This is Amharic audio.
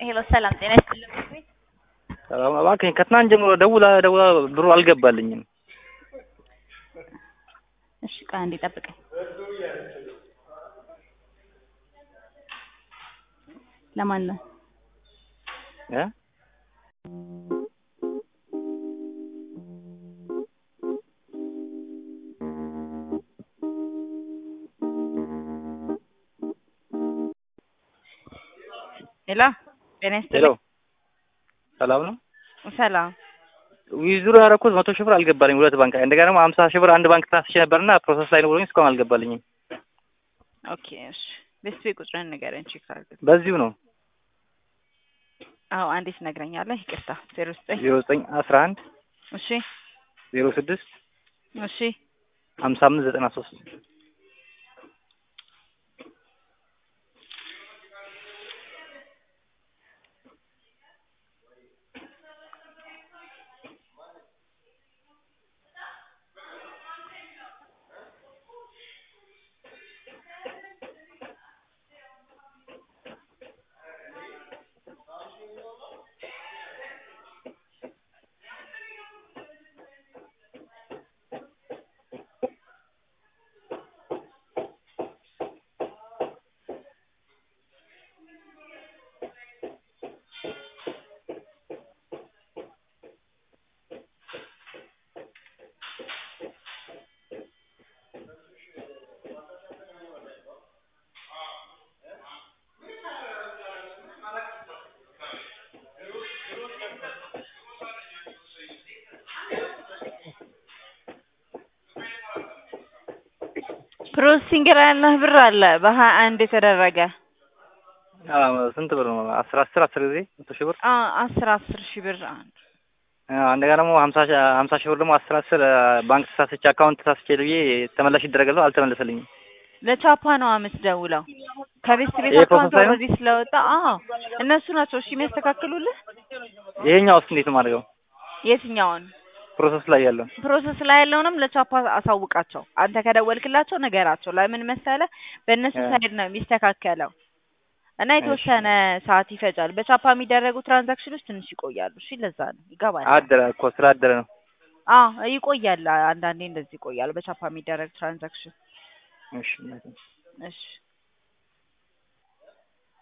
ሄሎ ሰላም ጤና ይስጥልኝ። ሰላም እባክህ ከትናንት ጀምሮ ደውላ ደውላ ብሩ አልገባልኝም። እሺ ቆይ አንዴ ጠብቀኝ። ለማን ነው? እ ሄሎ ጤና ሄሎ ይስጥልኝ። ሰላም ነው። ሰላም ዊዝድሮ ያደረኩት መቶ ሺህ ብር አልገባልኝ ሁለት ባንክ እንደገና ደግሞ ሀምሳ ሺህ ብር አንድ ባንክ ታስቼ ነበርና ፕሮሰስ ላይ ነው ብሎኝ እስካሁን አልገባልኝም። ኦኬ እሺ ቤስት ቤት ቁጥርን ንገረኝ ቼክ አድርግ። በዚሁ ነው አዎ አንዴ ትነግረኛለህ? ይቅርታ ዜሮ ዘጠኝ ዜሮ ዘጠኝ አስራ አንድ እሺ ዜሮ ስድስት እሺ ሀምሳ አምስት ዘጠና ሶስት ፕሮሰሲንግ ላይ ያለህ ብር አለ በሀያ አንድ የተደረገ አዎ፣ ስንት ብር ነው? አስር አስር አስር ጊዜ መቶ ሺህ ብር አ አስር አስር ሺህ ብር አንድ አዎ፣ እንደገና ደግሞ ሀምሳ ሺህ ሀምሳ ሺህ ብር ደግሞ አስር አስር ባንክ ተሳስቼ አካውንት ተሳስቼ ብዬ ተመላሽ ይደረጋል አልተመለሰልኝም። ለቻፓ ነው የምትደውለው። ከቤስት ቤት ይሄ አካውንት ፕሮሰስ ላይ ነው? ኦልሬዲ ስለወጣ አዎ እነሱ ናቸው እሺ የሚያስተካክሉልህ። ይሄኛው ውስጥ እንዴት ነው የማደርገው? የትኛውን ፕሮሰስ ላይ ያለው ፕሮሰስ ላይ ያለውንም ለቻፓ አሳውቃቸው። አንተ ከደወልክላቸው ነገራቸው። ለምን መሰለህ በእነሱ እ ሳይድ ነው የሚስተካከለው እና የተወሰነ ሰዓት ይፈጃል። በቻፓ የሚደረጉ ትራንዛክሽኖች ትንሽ ይቆያሉ። እሺ ለዛ ነው ይገባል። አደረ እኮ ስራ አደረ ነው። አዎ ይቆያል። አንዳንዴ እንደዚህ ይቆያል በቻፓ የሚደረግ ትራንዛክሽን። እሺ እሺ